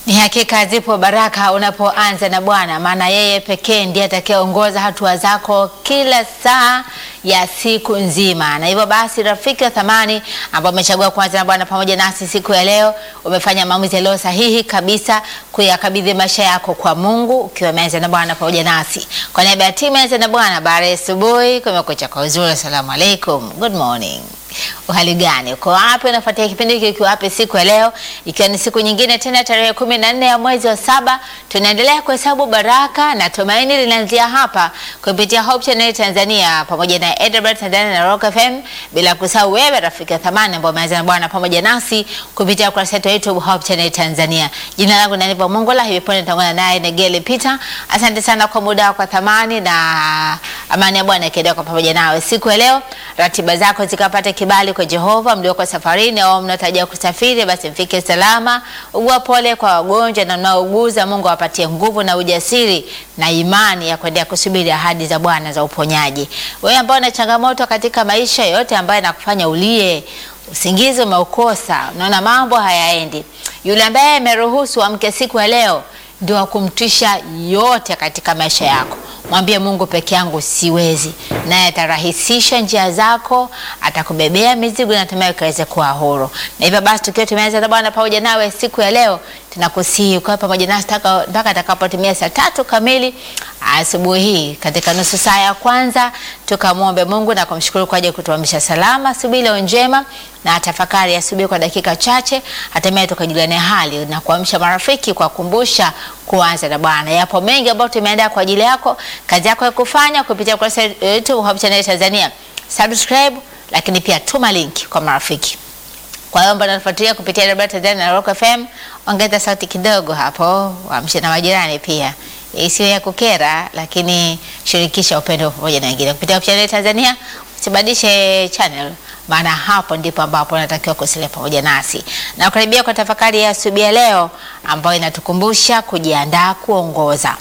Ni hakika zipo baraka unapoanza na Bwana, maana yeye pekee ndiye atakayeongoza hatua zako kila saa ya siku nzima. Na hivyo basi, rafiki wa thamani ambao umechagua kuanza na Bwana pamoja nasi siku ya leo, umefanya maamuzi yaliyo sahihi kabisa kuyakabidhi maisha yako kwa Mungu ukiwa umeanza na Bwana pamoja nasi. Kwa niaba ya timu Anza na Bwana, habari ya asubuhi, kumekucha kwa uzuri. Asalamu alaikum, good morning. Uhali gani? Uko wapi? Unafuatia kipindi hiki ukiwa wapi siku ya leo, ikiwa ni siku nyingine tena, tarehe kumi na nne ya mwezi wa saba, tunaendelea kuhesabu baraka na tumaini linaanzia hapa kupitia Hope Channel Tanzania pamoja na Edinburgh Tanzania na Rock FM, bila kusahau wewe rafiki wa thamani ambao umeanza na Bwana pamoja nasi kupitia ukurasa wetu wa YouTube Hope Channel Tanzania. Jina langu ni Aniva Mongola, hivi punde nitaungana naye Negele Peter. Asante sana kwa muda wako wa thamani na amani ya Bwana ikiendelea kwa pamoja nawe siku ya leo. Ratiba zako zikapata kibali kwa Jehova. Mlioko safarini au mnatarajia kusafiri, basi mfike salama. Ugua pole kwa wagonjwa na mnaouguza. Mungu awapatie nguvu na ujasiri na imani ya kuendelea kusubiri ahadi za Bwana za uponyaji. Wewe ambao una changamoto katika maisha yote ambayo yanakufanya ulie, usingizi umeukosa, unaona mambo hayaendi, yule ambaye ameruhusu amke siku ya leo ndio akumtisha yote katika maisha yako. Mwambie Mungu, peke yangu siwezi, naye atarahisisha njia zako, atakubebea mizigo na hatimaye ukaweze kuwa huru. Na hivyo basi, tukiwa tumeanza na Bwana pamoja nawe siku ya leo, tunakusihi ukawe pamoja nasi mpaka atakapotimia saa tatu kamili asubuhi hii, katika nusu saa ya kwanza, tukamwombe Mungu na kumshukuru kwa ajili ya kutuamsha salama asubuhi leo njema, na tafakari asubuhi kwa dakika chache, hatimaye tukajuliane hali na kuamsha marafiki kwa kukumbusha kuanza na Bwana. Yapo mengi ambayo tumeandaa kwa ajili yako, kazi yako ya kufanya kupitia kurasa yetu Hope Channel Tanzania. Subscribe, lakini pia tuma link kwa marafiki. Kwa hiyo ambao wanafuatilia kupitia Radio Tanzania na Rock FM, ongeza sauti kidogo hapo, waamshe na majirani pia. Isiyo ya kukera, lakini shirikisha upendo pamoja na wengine kupitia Hope Channel Tanzania. Usibadilishe channel maana hapo ndipo ambapo unatakiwa kusalia pamoja nasi na kukaribia kwa tafakari ya asubuhi ya leo ambayo inatukumbusha kujiandaa kuongoza.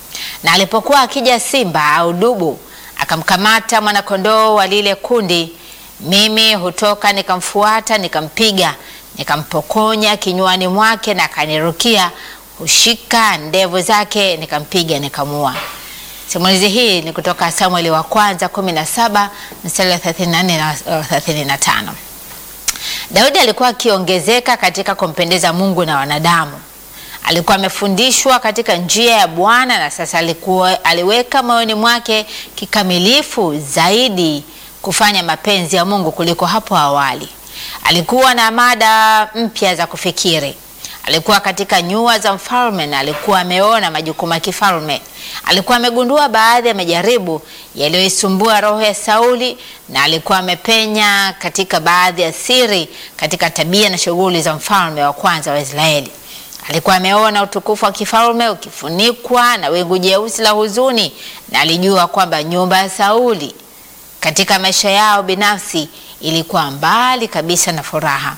Na alipokuwa akija simba au dubu akamkamata mwanakondoo wa lile kundi, mimi hutoka nikamfuata, nikampiga, nikampokonya kinywani mwake, na akanirukia, hushika ndevu zake, nikampiga, nikamua. Simulizi hii ni kutoka Samueli wa kwanza 17 mstari wa 34 na 35. Daudi alikuwa akiongezeka katika kumpendeza Mungu na wanadamu. Alikuwa amefundishwa katika njia ya Bwana na sasa alikuwa aliweka moyoni mwake kikamilifu zaidi kufanya mapenzi ya Mungu kuliko hapo awali. Alikuwa na mada mpya za kufikiri. Alikuwa katika nyua za mfalme na alikuwa ameona majukumu ya kifalme. Alikuwa amegundua baadhi ya majaribu yaliyoisumbua roho ya Sauli na alikuwa amepenya katika baadhi ya siri katika tabia na shughuli za mfalme wa kwanza wa Israeli. Alikuwa ameona utukufu wa kifalme ukifunikwa na wingu jeusi la huzuni na alijua kwamba nyumba ya Sauli katika maisha yao binafsi ilikuwa mbali kabisa na furaha.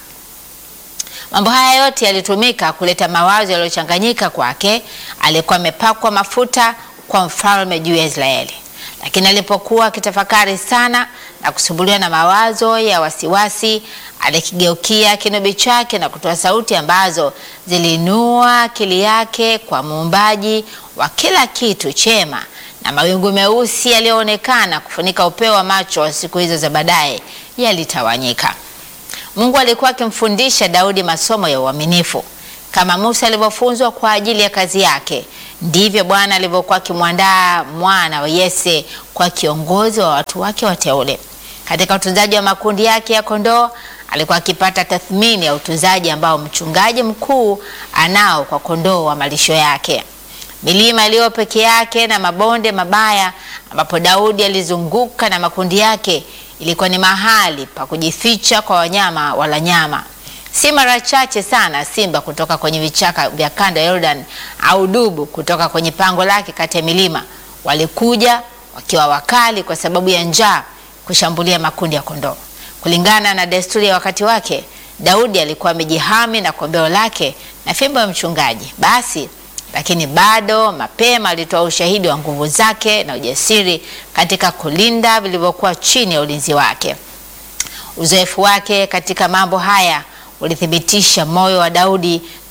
Mambo haya yote yalitumika kuleta mawazo yaliyochanganyika kwake. Alikuwa amepakwa mafuta kwa mfalme juu ya Israeli, lakini alipokuwa akitafakari sana na kusumbuliwa na mawazo ya wasiwasi, alikigeukia kinubi chake na kutoa sauti ambazo ziliinua akili yake kwa muumbaji wa kila kitu chema, na mawingu meusi yaliyoonekana kufunika upeo wa macho wa siku hizo za baadaye yalitawanyika. Mungu alikuwa akimfundisha Daudi masomo ya uaminifu. Kama Musa alivyofunzwa kwa ajili ya kazi yake, ndivyo Bwana alivyokuwa akimwandaa mwana wa Yese kwa kiongozi wa watu wake wateule. Katika utunzaji wa makundi yake ya kondoo, alikuwa akipata tathmini ya utunzaji ambao mchungaji mkuu anao kwa kondoo wa malisho yake. Milima iliyo peke yake na mabonde mabaya ambapo Daudi alizunguka na makundi yake ilikuwa ni mahali pa kujificha kwa wanyama wala nyama. Si mara chache sana simba kutoka kwenye vichaka vya kanda ya Jordan au dubu kutoka kwenye pango lake kati ya milima walikuja wakiwa wakali kwa sababu ya njaa kushambulia makundi ya kondoo. Kulingana na desturi ya wakati wake, Daudi alikuwa amejihami na kombeo lake na fimbo ya mchungaji. Basi lakini bado mapema alitoa ushahidi wa nguvu zake na ujasiri katika kulinda vilivyokuwa chini ya ulinzi wake. Uzoefu wake katika mambo haya ulithibitisha moyo wa Daudi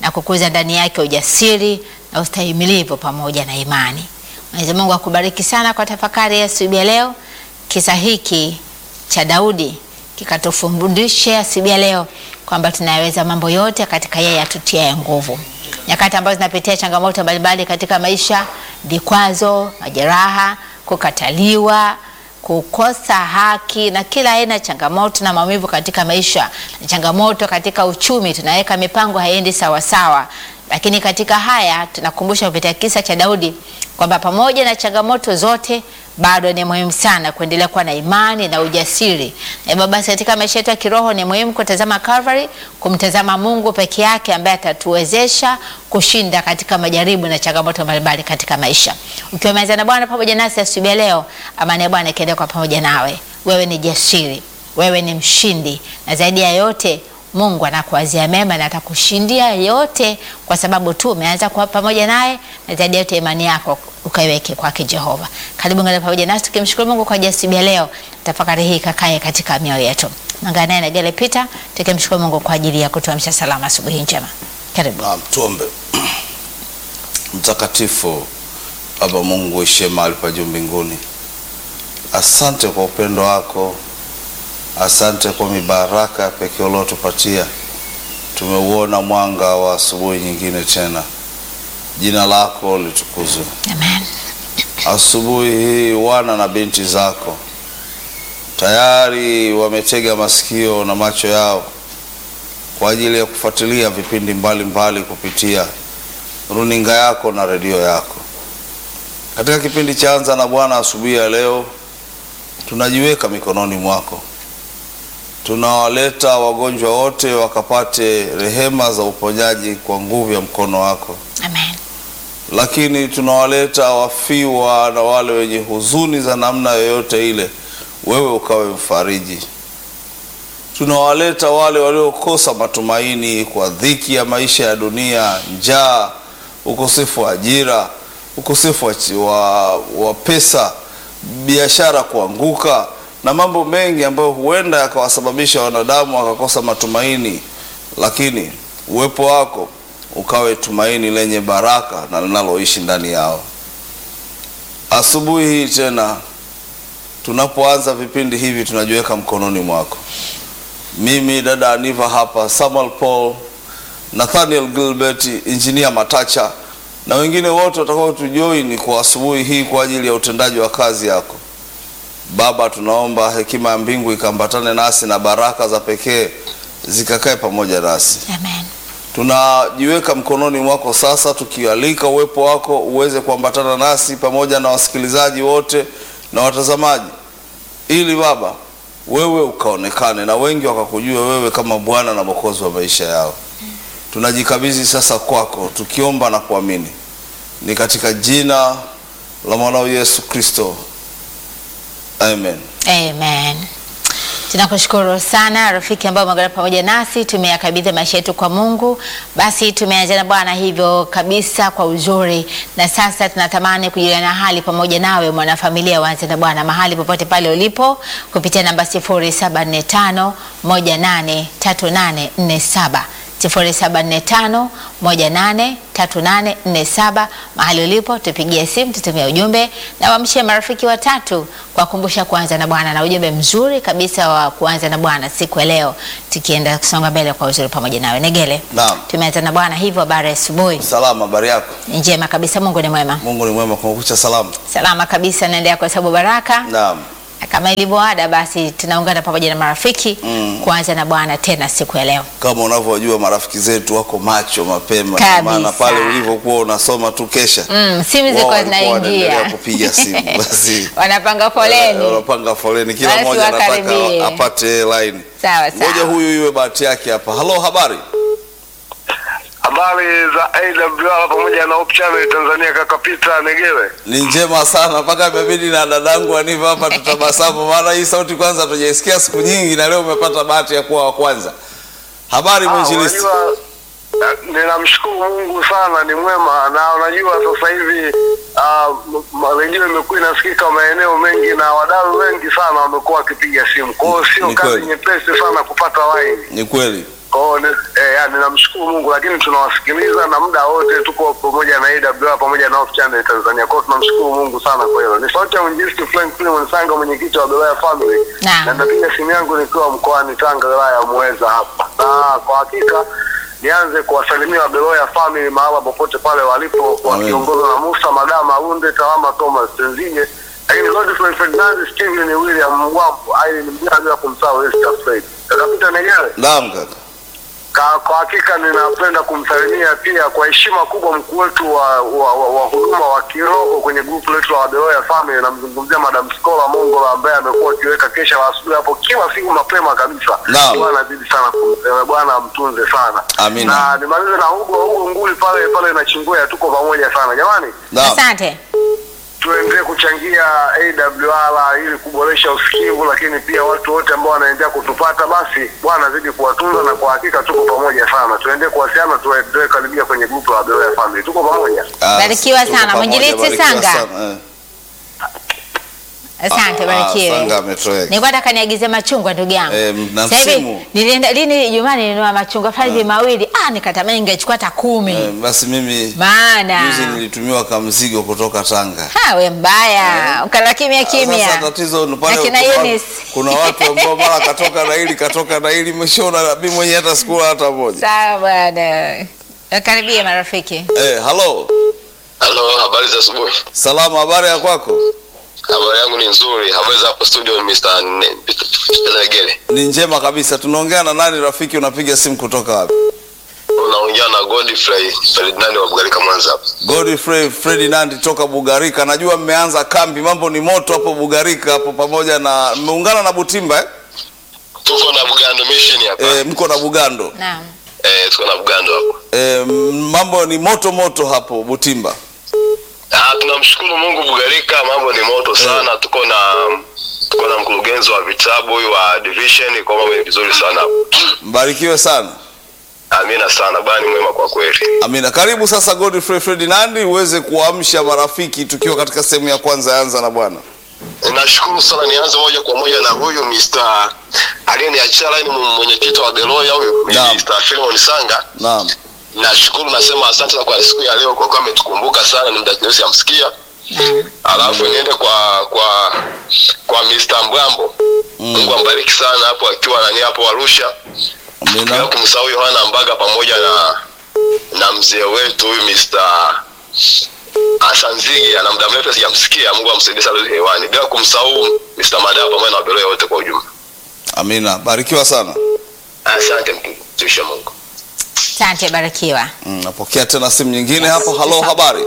na kukuza ndani yake ujasiri na ustahimilivu pamoja na imani. Mwenyezi Mungu akubariki sana kwa tafakari ya asubuhi ya leo. Kisa hiki cha Daudi kikatufundisha asubuhi ya leo kwamba tunaweza mambo yote katika yeye atutiaye nguvu. Nyakati ambazo zinapitia changamoto mbalimbali katika maisha, vikwazo, majeraha, kukataliwa, kukosa haki na kila aina ya changamoto na maumivu katika maisha, na changamoto katika uchumi, tunaweka mipango haiendi sawasawa. Lakini katika haya tunakumbusha kupitia kisa cha Daudi kwamba pamoja na changamoto zote bado ni muhimu sana kuendelea kuwa na imani na ujasiri. Na hivyo basi katika maisha yetu ya kiroho ni muhimu kutazama Calvary, kumtazama Mungu peke yake ambaye atatuwezesha kushinda katika majaribu na changamoto mbalimbali katika maisha. Ukiwa umeanza na Bwana pamoja nasi asubuhi ya leo, amani ya Bwana ikiendelea kwa pamoja nawe. Wewe ni jasiri, wewe ni mshindi, na zaidi ya yote Mungu anakuwazia mema na atakushindia yote, kwa sababu tu umeanza kuwa pamoja naye, na zaidi yote imani yako ukaiweke kwake Jehova. Karibu ngana pamoja nasi tukimshukuru Mungu kwa ajili ya leo. Tafakari hii kakae katika mioyo yetu. Ungana naye na Gele Peter tukimshukuru Mungu kwa ajili ya kutuamsha salama asubuhi njema. Karibu. Naam, tuombe. Mtakatifu Baba Mungu uishie mahali pa juu mbinguni, asante kwa upendo wako, asante kwa mibaraka pekee uliotupatia. Tumeuona mwanga wa asubuhi nyingine tena, jina lako litukuzwe. Amen. Asubuhi hii wana na binti zako tayari wametega masikio na macho yao kwa ajili ya kufuatilia vipindi mbalimbali mbali kupitia runinga yako na redio yako. Katika kipindi cha Anza na Bwana asubuhi ya leo, tunajiweka mikononi mwako. Tunawaleta wagonjwa wote wakapate rehema za uponyaji kwa nguvu ya mkono wako Amen. lakini tunawaleta wafiwa na wale wenye huzuni za namna yoyote ile, wewe ukawe mfariji. Tunawaleta wale waliokosa matumaini kwa dhiki ya maisha ya dunia, njaa, ukosefu wa ajira, ukosefu wa, chi- wa, wa pesa, biashara kuanguka na mambo mengi ambayo huenda yakawasababisha wanadamu wakakosa matumaini, lakini uwepo wako ukawe tumaini lenye baraka na linaloishi ndani yao. Asubuhi hii tena tunapoanza vipindi hivi tunajiweka mkononi mwako. Mimi dada Aniva hapa, Samuel Paul, Nathaniel Gilbert, Injinia Matacha na wengine wote watakao tujoin kwa asubuhi hii kwa ajili ya utendaji wa kazi yako. Baba, tunaomba hekima ya mbingu ikaambatane nasi na baraka za pekee zikakae pamoja nasi Amen. tunajiweka mkononi mwako sasa, tukialika uwepo wako uweze kuambatana nasi pamoja na wasikilizaji wote na watazamaji, ili Baba wewe ukaonekane na wengi wakakujua wewe kama Bwana na Mwokozi wa maisha yao. Tunajikabidhi sasa kwako tukiomba na kuamini, ni katika jina la mwanao Yesu Kristo, amen. Amen. Tunakushukuru sana rafiki ambao umeungana pamoja nasi, tumeyakabidhi maisha yetu kwa Mungu. Basi tumeanza na Bwana hivyo kabisa kwa uzuri, na sasa tunatamani kujuliana hali pamoja nawe mwanafamilia waanze na Bwana mahali popote pale ulipo kupitia namba 0745 183847 0745183847 mahali ulipo, tupigie simu, tutumie ujumbe na wamshie marafiki watatu kwa kumbusha kuanza na Bwana na ujumbe mzuri kabisa wa kuanza na Bwana siku ya leo, tukienda kusonga mbele kwa uzuri pamoja nawe. Negele, Naam. tumeanza na Bwana hivyo, habari ya asubuhi Salama, habari yako? njema kabisa. Mungu ni mwema, Mungu ni mwema, kumekucha salama. salama kabisa, naendelea kwa sababu baraka Naam. na kama ilivyo ada, basi tunaungana pamoja na marafiki Mm. kuanza na Bwana tena siku ya leo. kama unavyojua marafiki zetu wako macho mapema, Kabisa. maana pale ulivyokuwa unasoma tu kesha Mm, simu wao zilikuwa walikuwa wanaendelea zinaingia kupiga simu basi wanapanga eh, foleni. wanapanga foleni, kila Basi mmoja anataka wakaribie. apate line. Sawa Ngoja sawa. huyu iwe bahati yake hapa. Halo, habari? Habari za AWR pamoja na Hope Channel Tanzania, kaka Peter Negele. Ni njema sana, mpaka imebidi na dadangu Aniva hapa tutabasamu, maana hii sauti kwanza tujaisikia siku nyingi, na leo umepata bahati ya kuwa wa kwanza. Habari Ah, mwinjilisti? unajua eh, ninamshukuru Mungu sana, ni mwema, na unajua sasa hivi ah, m- m- redio imekuwa inasikika maeneo mengi na wadau wengi sana wamekuwa wakipiga simu, kwa hiyo sio Ni kazi kweli. nyepesi sana kupata line. Ni kweli. Kwa hiyo ni- eh, yani namshukuru Mungu, lakini tunawasikiliza na muda wote tuko pamoja na AWR pamoja na Hope Channel Tanzania. Kwa hiyo tunamshukuru Mungu sana kwa hilo. Ni sauti ya mwinjilisti Frank Philemon Sanga, mwenyekiti wa Beloya Family, Naam. na napiga simu yangu nikiwa mkoani Tanga, wilaya ya Muheza hapa, na kwa hakika nianze kuwasalimia Beloya Family mahala popote pale walipo, wakiongozwa na Musa Madama Runde, Tawama Thomas Tenzije, lakini Godfrey Ferdinand, Steven William Mwambo, Aileen Mjaa, bila kumsahau Esther Fred. Kakapita Negere. Naam kaka. Ka, kwa hakika ninapenda kumsalimia pia kwa heshima kubwa mkuu wetu wa, wa, wa, wa huduma wa kiroho kwenye grupu letu la Wabeloya Family. Namzungumzia Madam Skola Mongola ambaye amekuwa akiweka kesha la asubuhi hapo kila siku mapema kabisa. Naam. Bwana azidi sana kumsema, Bwana amtunze sana. Amina. Na nimalize na Hugo Hugo Nguli pale pale na Chingwea, tuko pamoja sana jamani Naam. Asante. tuendelee kuchangia AWR ili kuboresha usikivu, lakini pia watu wote ambao wanaendelea kutupata, basi Bwana azidi kuwatunza, na kwa hakika tuko pamoja sana. Tuendelee kuwasiliana, tuendelee karibia kwenye grupu la Beloya Family, tuko pamoja. Ah, Barikiwa tuko sana. pamoja, Mwinjilisti barikiwa Sanga. sana, eh. Asante, Ah, barikiwe. Sanga ametoweka. Nilikuwa nataka niagize machungwa ndugu yangu. Eh, na Sasa hivi msimu. nilienda lini Ijumaa nilinunua machungwa pale hivi mawili. Ah, nikatamani ningechukua hata kumi. Eh, basi mimi juzi Maana nilitumiwa kamzigo kutoka Tanga. ha we mbaya. Ukala kimya kimya. Sasa tatizo ni pale Na kina kuna- Eunice. kuna watu ambao mara katoka na hili katoka na hili mshona mimi mwenyewe hata sikula hata moja. Sawa bwana. Karibia marafiki. Eh, hello. Halo, habari za asubuhi. Salama, habari ya kwako? Habari yangu ni nzuri. Habari za hapo studio Mr. Ne- Mr. Legere. Ni njema kabisa. Tunaongea na nani rafiki? Unapiga simu kutoka wapi? Unaongea na Godfrey Ferdinand wa Bugarika Mwanza hapa. Godfrey Ferdinand toka Bugarika. Najua mmeanza kambi, mambo ni moto hapo Bugarika hapo, pamoja na mmeungana na Butimba eh? Tuko na Bugando Mission hapa. Eh, mko na Bugando Naam. Eh, tuko na Bugando hapo. eh, mambo ni moto moto hapo Butimba. Ah, tunamshukuru Mungu Bugarika, mambo ni moto sana. Tuko na tuko na mkurugenzi wa vitabu huyu wa division, kwa mambo ni vizuri sana hapo. Mbarikiwe sana. Amina sana, bwana ni mwema kwa kweli. Amina. Karibu sasa Godfrey Ferdinand uweze kuamsha marafiki tukiwa katika sehemu ya kwanza ya anza na Bwana. Nashukuru sana, nianze moja kwa moja na huyu Mr. aliyeniachia line mwenyekiti wa Beloya huyu ni Naam. Mr. Philemon Sanga. Naam. nashukuru nasema asante sana kwa siku ya leo kwa kuwa ametukumbuka sana ni muda kidogo sijamsikia alafu niende kwa kwa kwa Mr. Mbwambo Mungu ambariki sana hapo akiwa nani hapo Arusha bila Amina. kumsahau Yohana Mbaga pamoja na na mzee wetu huyu Mr. Asanzigi ana muda mrefu sijamsikia Mungu amsaidie sana hewani bila kumsahau Mr. Madaa pamoja na wabeloya wote kwa ujumla Amina. Barikiwa sana. asante mtumishi wa Mungu Asante, barikiwa. Mm, napokea tena simu nyingine hapo. Halo, habari?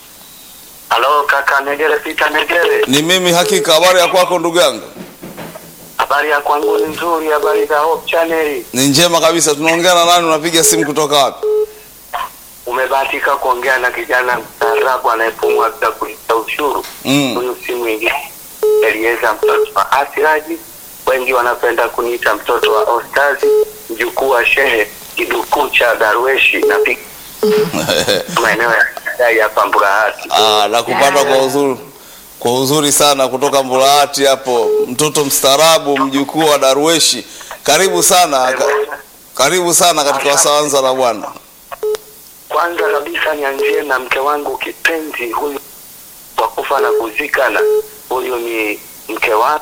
Halo kaka Negere, Peter Negere, Ni mimi hakika. Habari ya kwako ndugu yangu? habari ya kwangu ni nzuri, habari za Hope Channel. Ni njema kabisa. Tunaongea na nani? Unapiga simu kutoka wapi? Umebahatika kuongea na kijana mstaarabu anayepumua bila kulipa ushuru. Mm. Huyu si mwingine Elieza, mtoto wa Asiraji, wengi wanapenda kuniita mtoto wa Ostazi, mjukuu wa Shehe kidukuu cha Darweshi na pia maeneo ya Dai hapa Mburahati. Ah, nakupata kwa uzuri kwa uzuri sana kutoka Mburahati hapo, mtoto mstaarabu, mjukuu wa Darweshi. Karibu sana, ka, karibu sana katika wasawanza na Bwana. Kwanza kabisa nianzie na mke wangu kipenzi huyu wa kufa na kuzikana. Huyu ni mke wangu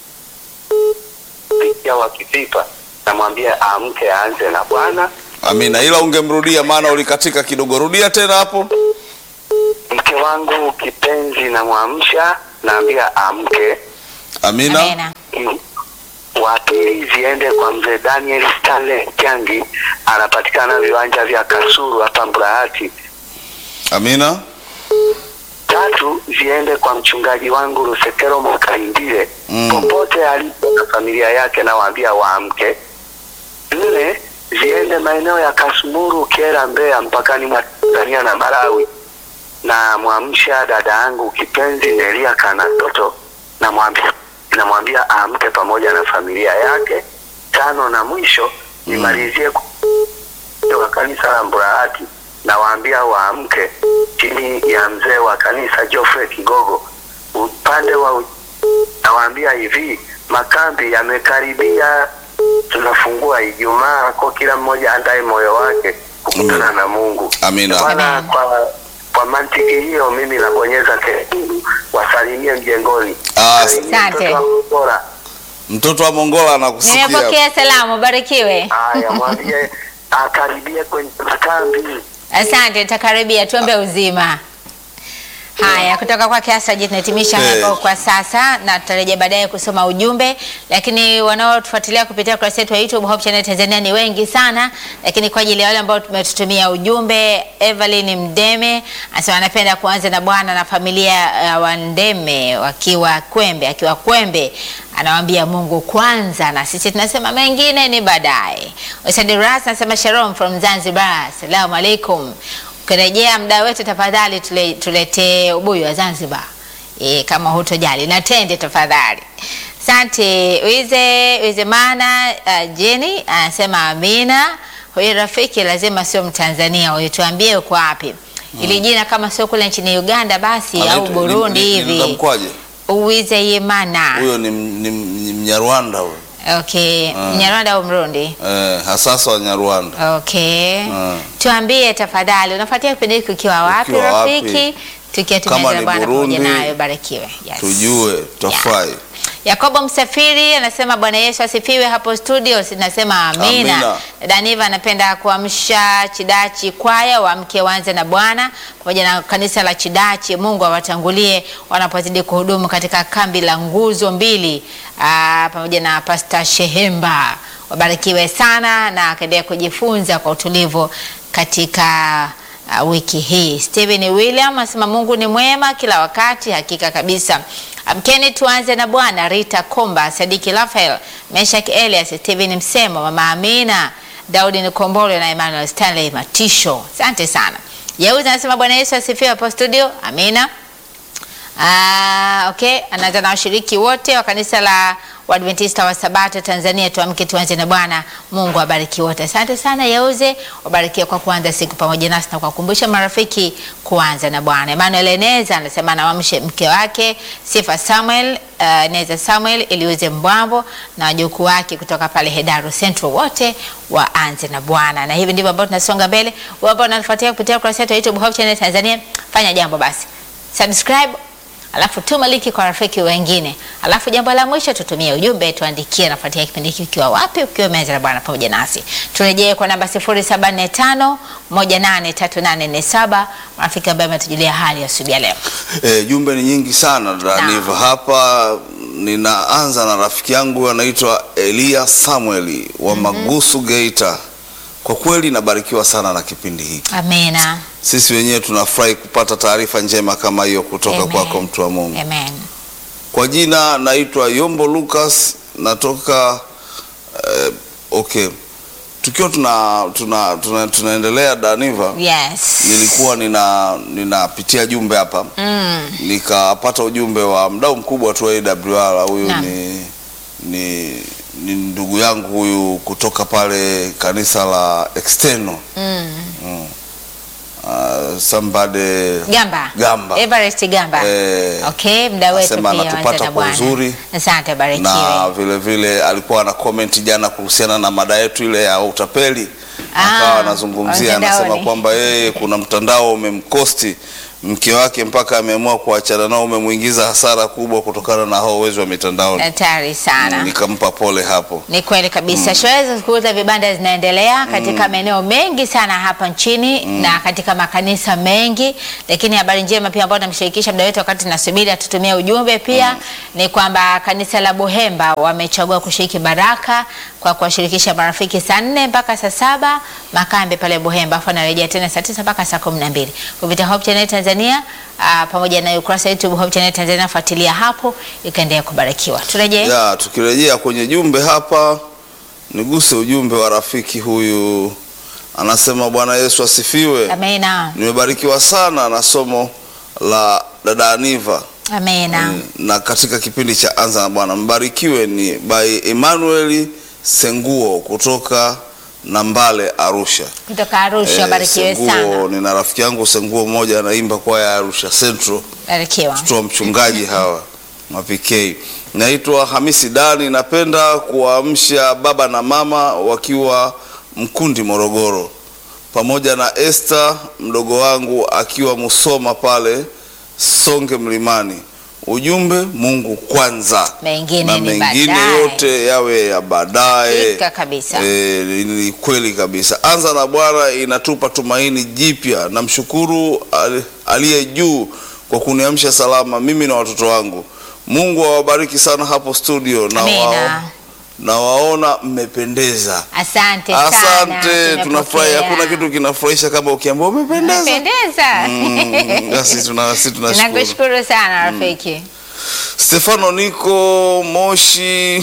pia wa Kipipa, namwambia amke aanze na Bwana. Amina, ila ungemrudia maana ulikatika kidogo. Rudia tena hapo. Mke wangu kipenzi namwamsha, naambia amke. Amina. Amina. Mm. Wa pili ziende kwa mzee Daniel Stanley Kyangi, anapatikana viwanja vya Kasuru hapa Mburahati. Amina. tatu ziende kwa mchungaji wangu Rusekero Mkaindile Mm. popote alipo na familia yake, nawaambia waamke. Nne ziende maeneo ya Kasumuru, Kera, Mbeya, mpakani mwa Tanzania na Malawi, na mwamsha dada yangu kipenzi Nelia Kanatoto, namwambia namwambia aamke pamoja na familia yake. Tano na mwisho nimalizie wa kanisa la Mburahati nawaambia waamke chini ya mzee wa kanisa Geoffrey Kigogo upande wa u- nawaambia hivi makambi yamekaribia tunafungua Ijumaa, kwa kila mmoja andae moyo wake kukutana Amen. na Mungu. Amina. Bwana, Amen. kwa kwa mantiki hiyo mimi nabonyeza kekundu, wasalimie mjengoni. Ah, Salimie Asante. mtoto wa Mbola. Mtoto wa Mongola anakusikia. Nimepokea salamu, barikiwe. Haya, mwambie akaribie kwenye makambi. Asante, nitakaribia. Tuombe uzima. Haya, kutoka kwake Asaji tunahitimisha Eh. hapo kwa sasa, na tutarejea baadaye kusoma ujumbe, lakini wanaotufuatilia kupitia kurasa yetu ya YouTube Hope Channel Tanzania ni wengi sana, lakini kwa ajili ya wale ambao tumetutumia ujumbe, Evelyn Mdeme anasema anapenda kuanza na Bwana na familia ya uh, Wandeme wakiwa Kwembe, akiwa Kwembe anawaambia Mungu kwanza, na sisi tunasema mengine ni baadaye. Usadi Ras anasema Shalom from Zanzibar, assalamu alaikum. Ukirejea mda wetu tafadhali tule, tuletee ubuyu wa Zanzibar e, kama hutojali na tende tafadhali. Asante Wize Wizemana uh, Jeni anasema amina. Huyu rafiki lazima sio Mtanzania, huyu tuambie uko wapi? Ili jina kama sio kule nchini Uganda basi au Anaitwa- Burundi ni- ni- hivi. nitamkwaje? Uwize Yemana. Huyo ni, ni, ni Mnyarwanda huyo. Okay, Mnyarwanda au Mrundi? Eh, hasasa wa Nyarwanda. Okay. Mm. Tuambie tafadhali unafuatia kipindi hiki ukiwa wapi Ukiwa wapi? rafiki? Tukiwa Kama tumeanza ni Bwana pamoja Burundi, nayo barikiwe. Yes. Tujue, tutafurahi. Yakobo Msafiri anasema Bwana Yesu asifiwe hapo studio, sinasema amina. Amina. Daniva anapenda kuamsha Chidachi kwaya wamke wanze na Bwana pamoja na kanisa la Chidachi. Mungu awatangulie wanapozidi kuhudumu katika kambi la nguzo mbili aa, pamoja na Pasta Shehemba. Wabarikiwe sana na akaendelea kujifunza kwa utulivu katika uh, wiki hii. Steven William anasema Mungu ni mwema kila wakati, hakika kabisa. Amkeni tuanze na Bwana. Rita Komba, Sadiki Rafael, Meshak Elias, Steven Msemo, Mama Amina, Daudi Nikombole na Emmanuel Stanley Matisho. Asante sana. Yeuzi anasema Bwana Yesu asifiwe hapo studio. Amina. Ah, okay, anaanza na washiriki wote wa kanisa la Waadventista wa Sabato Tanzania. Tuamke tuanze na Bwana. Mungu abariki wote. Asante sana Yeuze, wabarikiwe kwa kuanza siku pamoja nasi na kuwakumbusha marafiki kuanza na Bwana. Emmanuel Eneza anasema anawamshe mke wake Sifa Samuel, uh, Neza Samuel Eliuze Mbwambo na wajukuu wake kutoka pale Hedaru Central, wote waanze na Bwana. Na hivi ndivyo ambavyo tunasonga mbele. Wewe ambao unatufuatia kupitia kurasa yetu ya YouTube Hope Channel Tanzania, fanya jambo basi, subscribe alafu tuma linki kwa rafiki wengine, alafu jambo la mwisho tutumie ujumbe, tuandikie nafuatia kipindi hiki ukiwa wapi, ukiwa umeanza na Bwana pamoja nasi. Turejee kwa namba 0745 183847 marafiki ambaye ametujulia hali ya asubuhi ya leo. E, jumbe ni nyingi sana Daniva. Hapa ninaanza na rafiki yangu anaitwa Elia Samueli wa Magusu Geita. Kwa kweli nabarikiwa sana na kipindi hiki. Amina. Sisi wenyewe tunafurahi kupata taarifa njema kama hiyo kutoka Amen. kwako mtu wa Mungu. Amen. Kwa jina naitwa Yombo Lucas, natoka eh, okay, tukiwa tuna, tuna, tuna, tunaendelea Daniva, Yes. nilikuwa nina ninapitia jumbe hapa Mm. nikapata ujumbe wa mdau mkubwa tu wa AWR. Huyu Naam. ni, ni, ni ndugu yangu huyu kutoka pale kanisa la External Mm. uh, somebody Gamba. Gamba. Everest Gamba. Eh, Okay, mda wetu asema pia anatupata wanza na kwa Bwana. uzuri. Asante, barikiwe. na vile vile alikuwa ana comment jana kuhusiana na mada yetu ile ya utapeli Ah, akawa anazungumzia mtandaoni. anasema kwamba yeye kuna mtandao umemkosti mke wake mpaka ameamua kuachana nao umemwingiza hasara kubwa kutokana na hao wezi wa mitandaoni Hatari sana. nikampa pole hapo Ni kweli kabisa. Shughuli za kuuza vibanda zinaendelea katika maeneo mengi sana hapa nchini na katika makanisa mengi, lakini habari njema pia ambayo namshirikisha mda wetu wakati nasubiri atutumie ujumbe pia ni kwamba kanisa la Buhemba wamechagua kushiriki baraka kwa kuwashirikisha marafiki saa nne mpaka saa saba makambi pale Buhemba, afu anarejea tena saa tisa mpaka saa kumi na mbili kupitia Hope Channel Tanzania aa, pamoja na ukurasa wa YouTube Hope Channel Tanzania, fuatilia hapo ikaendelea kubarikiwa. Turejee ya tukirejea kwenye jumbe hapa niguse ujumbe wa rafiki huyu anasema bwana yesu asifiwe amena, nimebarikiwa sana na somo la dada Aniva amena. na katika kipindi cha anza na bwana mbarikiwe ni by Emmanuel Senguo kutoka Nambale Arusha. kutoka Arusha, Eh, barikiwe Senguo, sana, nina rafiki yangu Senguo mmoja anaimba kwaya ya Arusha Central, barikiwa. mtoto wa mchungaji hawa mapikei. Naitwa Hamisi Dani, napenda kuwaamsha baba na mama wakiwa Mkundi Morogoro, pamoja na Esther mdogo wangu akiwa Musoma pale Songe Mlimani. Ujumbe, Mungu kwanza Mengine na ni mengine baadaye. yote yawe ya baadaye. Hakika kabisa. E, ni kweli kabisa. Anza na Bwana inatupa tumaini jipya. Namshukuru ali- aliye juu kwa kuniamsha salama mimi na watoto wangu. Mungu awabariki sana hapo studio na, Amina. wao, na waona mmependeza. Asante sana. Asante, tunafurahi. tumepokea. Hakuna kitu kinafurahisha kama ukiambiwa umependeza. Umependeza. Mm, basi tuna- sisi tunashukuru. Nakushukuru sana rafiki. Stefano Niko Moshi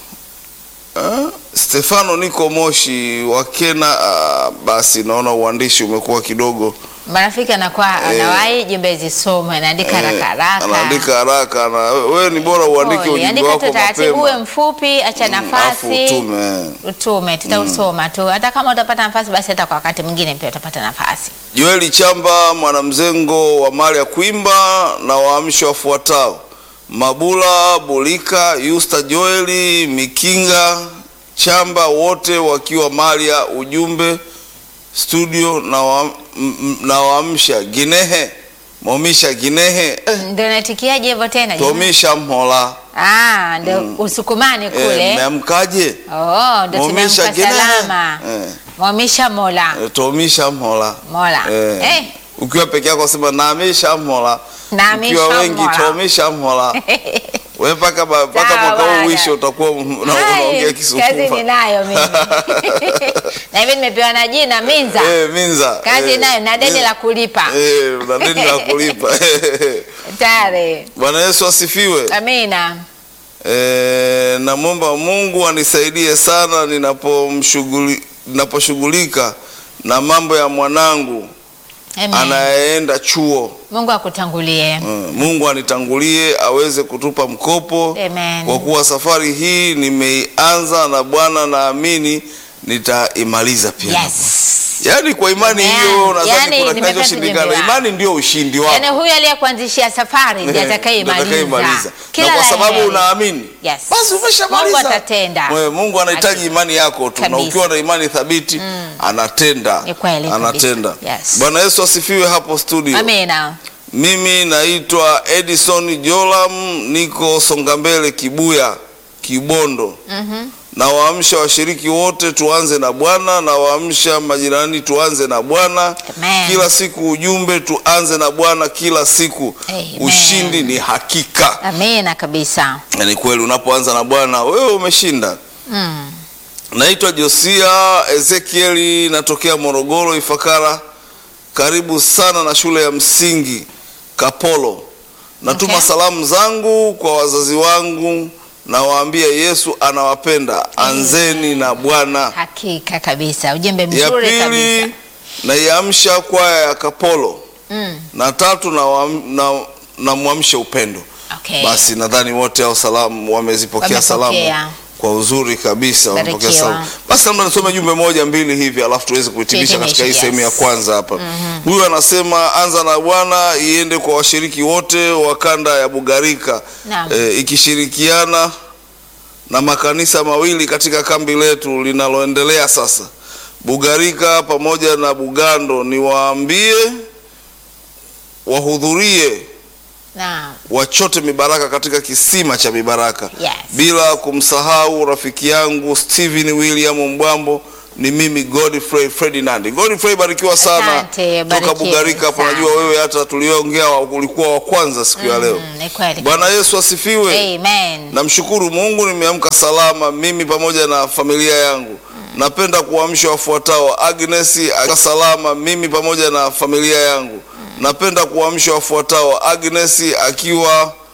Ah, Stefano Niko Moshi wakena. ah, basi naona uandishi umekuwa kidogo Marafiki anakuwa anawahi jumbe zisomwe, anaandika eh, haraka haraka. anaandika haraka na wewe ni bora uandike Pole, ujumbe andika wako tu taratibu, uwe mapema mfupi, acha Mm, afu nafasi utume. utume, tutausoma tu. Hata kama utapata nafasi, basi hata kwa wakati mwingine pia utapata nafasi. Joeli Chamba mwanamzengo wa mali ya kuimba na waamsho wafuatao: Mabula Bulika, Yusta Joeli Mikinga Chamba, wote wakiwa mali ya ujumbe studio na wa, m- m- na waamsha Ginehe Momisha Ginehe eh, Ndio naitikiaje hivyo tena? jamani? Tomisha Mhola Ah, ndio usukumani eh, kule. mmeamkaje? Oh, ndio Momisha tumemka Ginehe salama. eh, Mwamisha Mola. eh, Tomisha Mhola Mola. Eh, Eh. ukiwa peke yako sema namisha mhola, Namisha ukiwa wengi mhola. tomisha mhola. Wewe mpaka ba- mpaka Sawa mwaka huu bwana. uishe utakuwa un- una- Hai, unaongea Kazi Kisukuma. ninayo mimi. na hivi nimepewa na jina Minza. Eh, Minza. Kazi eh, nayo na deni Minza. la kulipa. Eh, na deni la kulipa. Tayari. Bwana Yesu asifiwe. Amina. Eh, namwomba Mungu anisaidie sana ninapomshughuli ninaposhughulika na mambo ya mwanangu Amen. anayeenda chuo. Mungu akutangulie. Mm, Mungu anitangulie aweze kutupa mkopo Amen. kwa kuwa safari hii nimeianza na Bwana, naamini nitaimaliza pia. Yes. Yaani kwa imani Amen. hiyo nadhani Yaani kuna nimepata kinachoshindikana. ujumbe wako. Imani ndio ushindi wako. Yaani huyu aliyekuanzishia safari ndiye Eh, atakayemaliza. atakayemaliza. Kila Na kwa la sababu heri. unaamini Yes. basi umeshamaliza. Mungu atatenda. Wewe, Mungu anahitaji imani yako tu, na Kabisa. ukiwa na imani thabiti anatenda, Ni kweli kabisa. anatenda. Yes. Bwana Yesu asifiwe hapo studio. Amina. Mimi naitwa Edison Jolam, niko Songambele, Kibuya, Kibondo. Na waamsha washiriki wote, tuanze na Bwana. Na waamsha majirani, tuanze na Bwana Amen. kila siku. Ujumbe, tuanze na Bwana kila siku. Amen. Ushindi ni hakika. Amina kabisa. Na ni kweli, unapoanza na Bwana wewe umeshinda. Mm. Naitwa Josia Ezekieli, natokea Morogoro, Ifakara, karibu sana na shule ya msingi Kapolo. Natuma Okay. salamu zangu kwa wazazi wangu, nawaambia Yesu anawapenda, anzeni na Bwana. Hakika kabisa. Ujumbe Ya mzuri kabisa. pili naiamsha kwaya ya Kapolo, Mm. na tatu namwamsha na, namwamsha upendo. Okay. Basi nadhani wote hao salamu wamezipokea Wamepokea. salamu kwa uzuri kabisa, wamepokea Barikiwa. salamu. Basi labda nisome jumbe moja mbili hivi, alafu tuweze kuhitimisha Tuhitimishe, katika hii yes. sehemu ya kwanza hapa. Huyu anasema anza na Bwana iende kwa washiriki wote wa kanda ya Bugarika Naam. e, ikishirikiana na makanisa mawili katika kambi letu linaloendelea sasa Bugarika pamoja na Bugando, niwaambie wahudhurie Naam. wachote mibaraka katika kisima cha mibaraka Yes. bila kumsahau rafiki yangu Steven William Mbwambo ni mimi Godfrey Ferdinand. Godfrey, barikiwa sana Asante, toka barikiwa Bugarika hapo. sana. Najua wewe hata tulioongea wa- ulikuwa wa kwanza siku ya leo. Mm, ni kweli. Bwana Yesu asifiwe. Amen. Namshukuru Mungu nimeamka salama mimi pamoja na familia yangu. Napenda kuamsha wafuatao: Agnes akiwa salama mimi pamoja na familia yangu. Napenda kuamsha wafuatao: Agnes akiwa